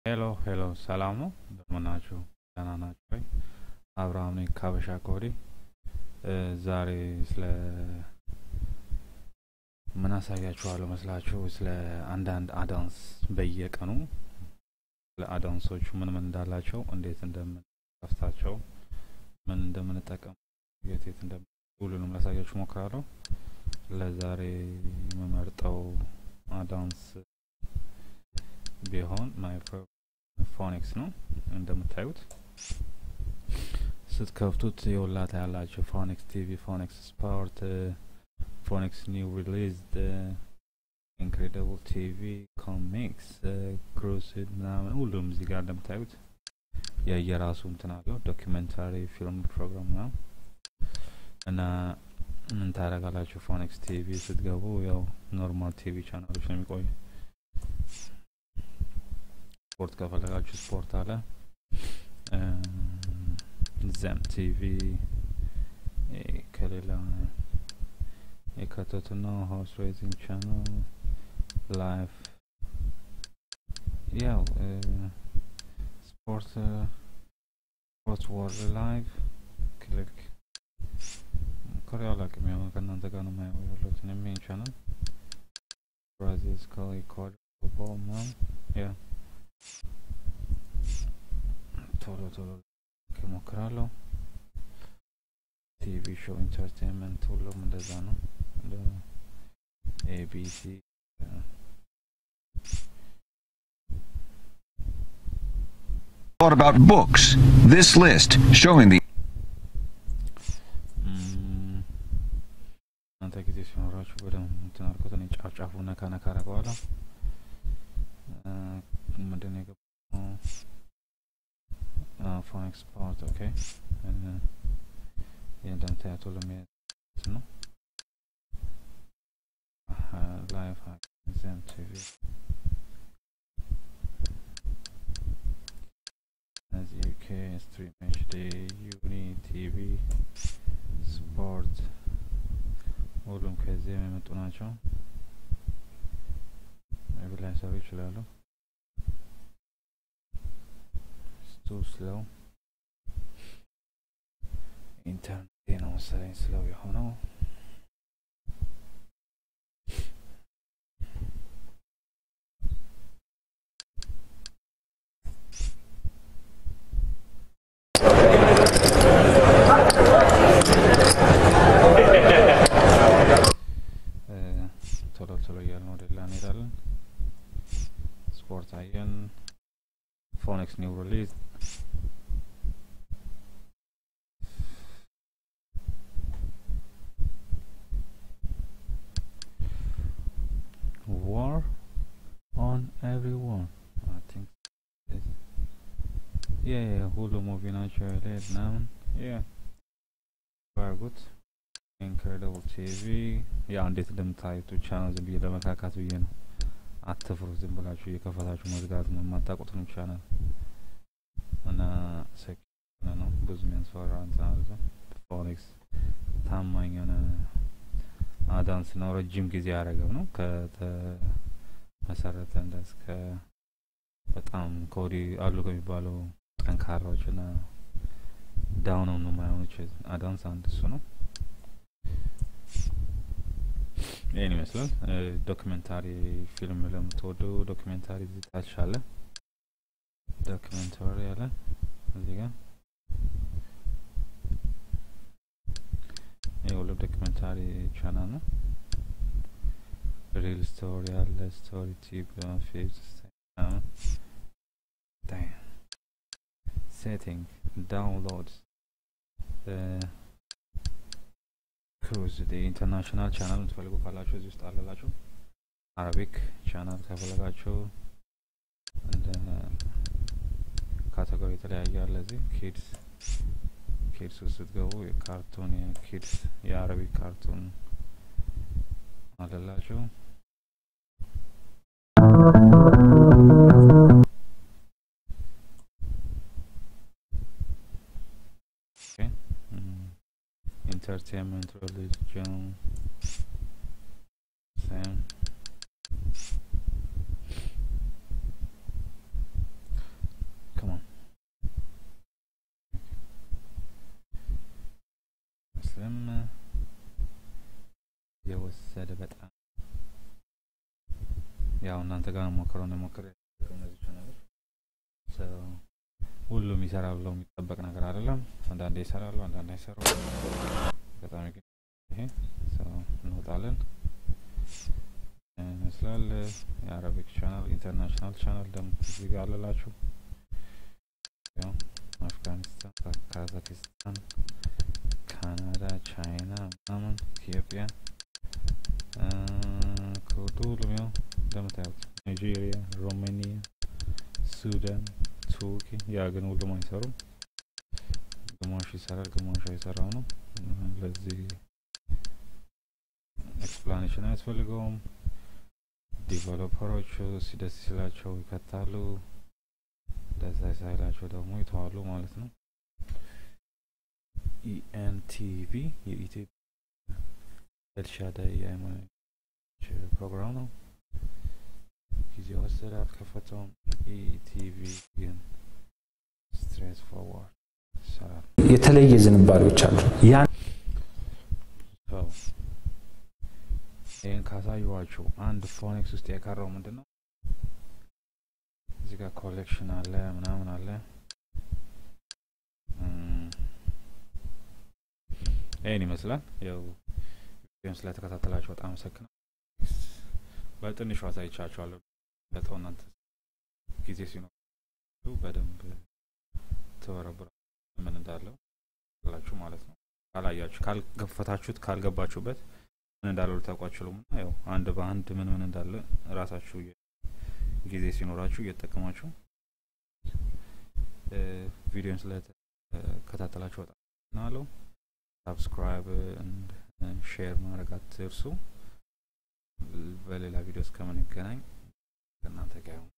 ሄሎ ሄሎ፣ ሰላም ነው? እንደምን ናችሁ? ደህና ናችሁ ወይ? አብርሃም ነኝ ከሀበሻ ኮዲ። ዛሬ ስለ ምን አሳያችኋለሁ መስላችሁ? ስለ አንዳንድ አዳንስ በየቀኑ ስለ አዳንሶቹ ምን ምን እንዳላቸው፣ እንዴት እንደምንከፍታቸው፣ ምን እንደምንጠቀም፣ የት የት እንደምን ሁሉንም ላሳያችሁ ሞክራለሁ። ለዛሬ የምመርጠው አዳንስ ቢሆን ማይ ፎኒክስ ነው። እንደምታዩት ስትከፍቱት የወላታ ያላቸው ፎኒክስ ቲቪ፣ ፎኒክስ ስፖርት፣ ፎኒክስ ኒው ሪሊዝድ፣ ኢንክሬዲብል ቲቪ፣ ኮሚክስ፣ ክሩሲድ ምናምን ሁሉም እዚህ ጋር እንደምታዩት የየራሱ እንትን አለው። ዶኪመንታሪ ፊልም ፕሮግራም ነው እና ምን ታደርጋላችሁ? ፎኒክስ ቲቪ ስትገቡ ያው ኖርማል ቲቪ ቻናሎች ነው የሚቆዩ ስፖርት ከፈለጋችሁ ስፖርት አለ። ዘም ቲቪ ከሌላ የከተቱ ነው። ሆርስ ሬሲንግ ቻናል ላይፍ ያው ስፖርት ስፖርት ወርልድ ላይቭ ክሊክ ኮሪያ አላውቅም። ያው ከእናንተ ጋር ነው ማየው ያለሁት ሜን ቻናል ብራዚል ስካሊ ኮድ ፉትቦል ምናምን ያ ቶሎ ቶሎ እሞክራለሁ። ቲቪ ሾው ኢንተርቴንመንት ሁሉም እንደዛ ነው። ኤቢሲ What about books? This list showing the እናንተ ጊዜ ሲኖራችሁ በደንብ እንትን አድርጎት እኔ ጫፍ ጫፉ ነካ ነካ አደርገዋለሁ። ምንድን ነው የገባው? ፎኒክስ ስፖርት ኦኬ። ይህ እንደምታያት ሁሉም ነው። ላይፍ ዘም ቲቪ እነዚህ ዩኬ ስትሪም ኤችዲ ዩኒ ቲቪ ስፖርት ሁሉም ከዚህ የሚመጡ ናቸው። ቢ ላይ ሰሩ ይችላሉ። ስቱ ስለው ኢንተርኔት ነው መሰለኝ ስለው የሆነው ቶሎ ቶሎ እያልን ወደ ሌላ እንሄዳለን። ስፖርት አየን። ፎኒክስ ኒው ሪሊዝ ዋር ኦን ኤቭሪዋን አይ ቲንክ ያ ያ ሁሉ ሙቪ ናቸው ያለ ምናምን ያ ባርጉት ኢንክሬዲብል ቲቪ ያው እንዴት እንደምታዩት ብቻ ነው። ዝም ብዬ ለመካካት ብዬ ነው። አትፍሩ። ዝም ብላችሁ እየከፈታችሁ መዝጋት ነው። የማታውቁትን ቻናል እና ሴኪነ ነው ብዙ የሚያስፈራ እንትን አለ። ፎኒክስ ታማኝ የሆነ አዳንስ ነው። ረጅም ጊዜ ያደረገው ነው ከተመሰረተ እንደ እስከ በጣም ከወዲህ አሉ ከሚባለው ጠንካራዎች እና ዳውን ነው የማይሆኖች አዳንስ አንድ እሱ ነው። ይህን ይመስላል። ዶክመንታሪ ፊልም ለምትወዱ ዶክመንታሪ እዚህ ታች አለ። ዶክመንታሪ አለ እዚህ ጋር የሁሉ ዶክመንታሪ ቻናል ነው። ሪል ስቶሪ አለ። ስቶሪ ቲፕ ፊልም ሴቲንግ ዳውንሎድ ክሩዝ ኢንተርናሽናል ቻናል የምትፈልጉ ካላችሁ እዚህ ውስጥ አለላችሁ። አረቢክ ቻናል ከፈለጋችሁ እንደ ካቴጎሪ የተለያየ አለ። እዚህ ኪድስ ኪድስ ውስጥ ስትገቡ የካርቱን የኪድስ የአረቢክ ካርቱን አለላችሁ። entertainment, religion, same. ያው እናንተ ጋር ሞክረው ነው ሞክረ እነዚህ ቻናሎች ሁሉም ይሰራል ብለው የሚጠበቅ ነገር አይደለም። አንዳንዴ ይሰራሉ፣ አንዳንዴ አይሰሩ። በጣም ግን ይሄ እንወጣለን ይመስላል። የአረቢክ ቻናል ኢንተርናሽናል ቻናል ደግሞ እዚህ ጋር አለላችሁ። ያው አፍጋኒስታን፣ ካዛኪስታን፣ ካናዳ፣ ቻይና ምናምን ኢትዮጵያ ከሁሉም ያው እንደምታዩት ናይጄሪያ፣ ሮሜኒያ፣ ሱዳን፣ ቱርኪ ያ ግን ሁሉም አይሰሩም። ግማሹ ይሰራል፣ ግማሹ አይሰራው ነው። ለዚህ ኤክስፕላኔሽን አያስፈልገውም። ዲቨሎፐሮቹ ሲደስ ሲላቸው ይከታሉ፣ ደስ ሳይላቸው ደግሞ ይተዋሉ ማለት ነው። ኢኤንቲቪ የኢትዮጵያ ኤልሻዳይ የሃይማኖት ፕሮግራም ነው። ጊዜ ወሰደ፣ አልከፈተውም። ኢቲቪ ግን ስትሬት ፎርዋርድ ይሰራል። የተለየ ዝንባሌዎች አሉ። ያን ሰው ይህን ካሳየኋችሁ አንድ ፎኒክስ ውስጥ የቀረው ምንድን ነው? እዚህ ጋር ኮሌክሽን አለ ምናምን አለ። ይህን ይመስላል። ያው ቪዲዮን ስለተከታተላችሁ በጣም አመሰግናለሁ። በትንሹ አሳይቻችኋለሁ። ለጠው እናንተ ጊዜ ሲኖር በደንብ ተወረብራ ምን እንዳለው ላችሁ ማለት ነው። ካላያችሁ ካልገፈታችሁት ካልገባችሁበት ምን እንዳለው ልታውቁ አትችሉም። እና ያው አንድ በአንድ ምን ምን እንዳለ ራሳችሁ ጊዜ ሲኖራችሁ እየተጠቀማችሁ ቪዲዮን ስለተከታተላችሁ በጣም ናለው። ሳብስክራይብ ሼር ማድረግ አትርሱ። በሌላ ቪዲዮ እስከምንገናኝ ከእናንተ ጋር